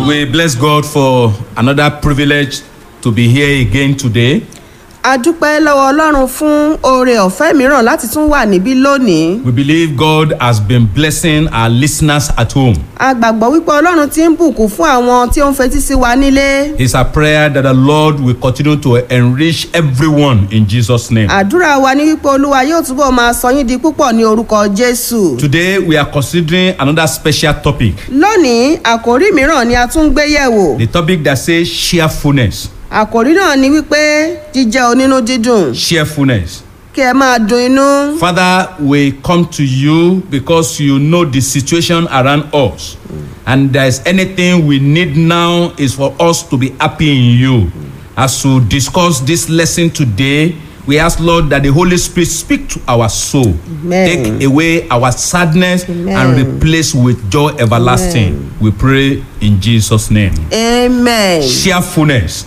We bless God for another privilege to be here again today. a dúpẹ́ lọ́wọ́ ọlọ́run fún oore ọ̀fẹ́ mìíràn láti tún wà níbí lónìí. We believe God has been blessing our listeners at home. a gbàgbọ́ wípé ọlọ́run ti ń bùkún fún àwọn tí ó ń fetí sí wa nílé. It's a prayer that the Lord will continue to enrich everyone in Jesus' name. àdúrà wa ní wípé olúwa yóò túbọ̀ máa sọ yín di púpọ̀ ní orúkọ jésù. Today we are considering another special topic. lónìí àkòrí mìíràn ni a tún gbé yẹ̀wò. The topic that says cheerfulness. àkòrí náà ni wípé jíjẹ́ onínú dídùn Cheerfulness. kí ẹ máa dun inú. Father, we come to you because you know the situation around us. And there's anything we need now is for us to be happy in you. As we discuss this lesson today, we ask, Lord, that the Holy Spirit speak to our soul. Amen. Take away our sadness and Amen. replace with joy everlasting. We pray in Jesus' name. amen. Cheerfulness.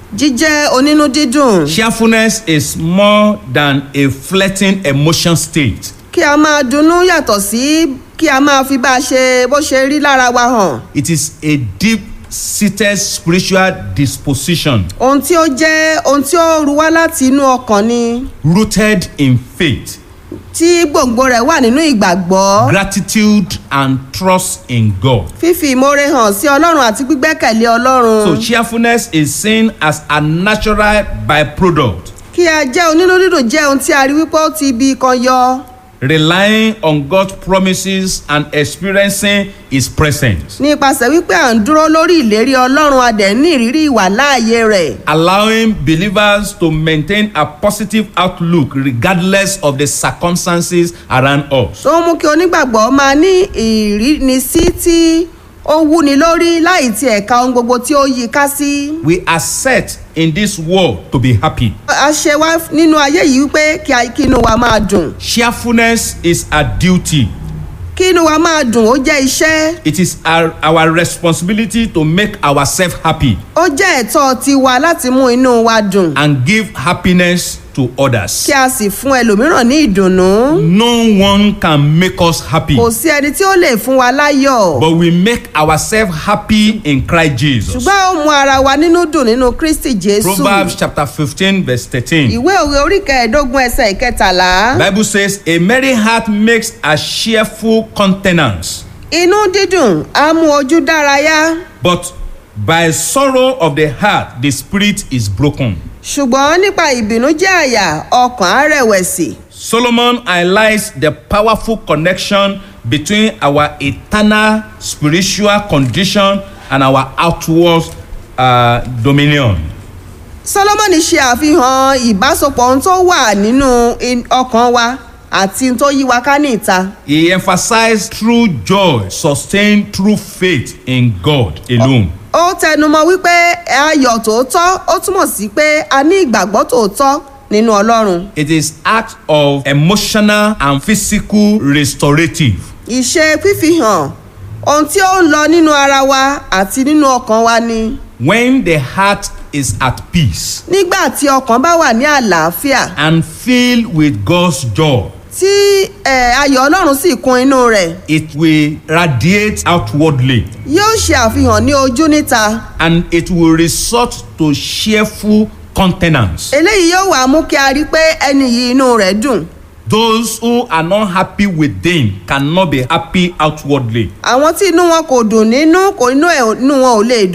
jíjẹ́ onínú dídùn Cheerfulness is more than a fleeting emotion state. kí a máa dunnú yàtọ̀ sí kí a máa fi bá a ṣe bó ṣe rí lára wa hàn. It is a deep seated spiritual disposition ohun tí ó jẹ́ ohun tí ó ru wá láti inú ọkàn ni rooted in faith, tí gbòǹgbò rẹ̀ wà nínú ìgbàgbọ́ gratitude, and trust in God. fífi ìmoore hàn sí ọlọ́run àti gbígbẹ́kẹ̀lé ọlọ́run So, cheerfulness is seen as a natural byproduct, kí a jẹ́ onínú dídùn jẹ́ ohun tí a rí wípé ó ti ibi kan yọ relying on God's promises and experiencing His presence, nípasẹ̀ wípé à ń dúró lórí ìlérí ọlọ́run a dẹ̀ ní ìrírí ìwà láàyè rẹ̀ allowing believers to maintain a positive outlook regardless of the circumstances around us. tó ń mú kí onígbàgbọ́ máa ní ìrínisí tí ó wúni lórí láì tiẹ̀ ka ohun gbogbo tí ó yí i ká sí. We are set in this world to be happy. a ṣe wá nínú ayé yìí wípé kí a- kí inú wa máa dùn Cheerfulness is a duty. kí inú wa máa dùn ó jẹ́ iṣẹ́ It is our, our responsibility to make ourselves happy ó jẹ́ ẹ̀tọ́ tiwa láti mú inú wa dùn and give happiness to others. kí a sì fún ẹlòmíràn ní ìdùnnú No one can make us happy, kò sí ẹni tí ó lè fún wa láyọ̀ but we make ourselves happy in Christ Jesus. ṣùgbọ́n ó mú ara wa nínú dùn nínú kristi jésù Proverbs chapter 15, verse 13. ìwé òwe orí kẹẹ̀ẹ́dógún ẹsẹ̀ ìkẹtàlá Bible says, A merry heart makes a cheerful countenance, inú dídùn á mú ojú dárayá but by sorrow of the heart the spirit is broken. ṣùgbọ́n nípa ìbìnújẹ́ àyà ọkàn á rẹ̀wẹ̀sì. Solomon highlights the powerful connection between our eternal spiritual condition and our outward uh, dominion. solomoni ṣe àfihàn ìbásopọ̀ ohun tó wà nínú in- ọkàn wa àti ohun tó yí wa ká ní ìta. He emphasized true joy sustained through faith in God alone. ó tẹnumọ́ wípé ayọ̀ tòótọ́ ó túmọ̀ sí pé a ní ìgbàgbọ́ tòótọ́ nínú ọlọ́run. It is act of emotional and physical restorative. ìṣe fífihàn ohun tí ó ń lọ nínú ara wa àti nínú ọkàn wa ni. When the heart is at peace nígbà tí ọkàn bá wà ní àlàáfíà and filled with God's joy, tí eh, ayọ̀ ọlọ́run sì kún inú rẹ̀ it will radiate outwardly yóò ṣe àfihàn ní ojú níta. and it will resort to cheerful countenance. eléyìí yóò wá mú kí a rí pé ẹni yìí inú rẹ̀ dùn. Those who are not happy within cannot be happy outwardly. àwọn tí inú wọn kò dùn nínú kò inú ẹ̀ inú wọn ò lè dùn.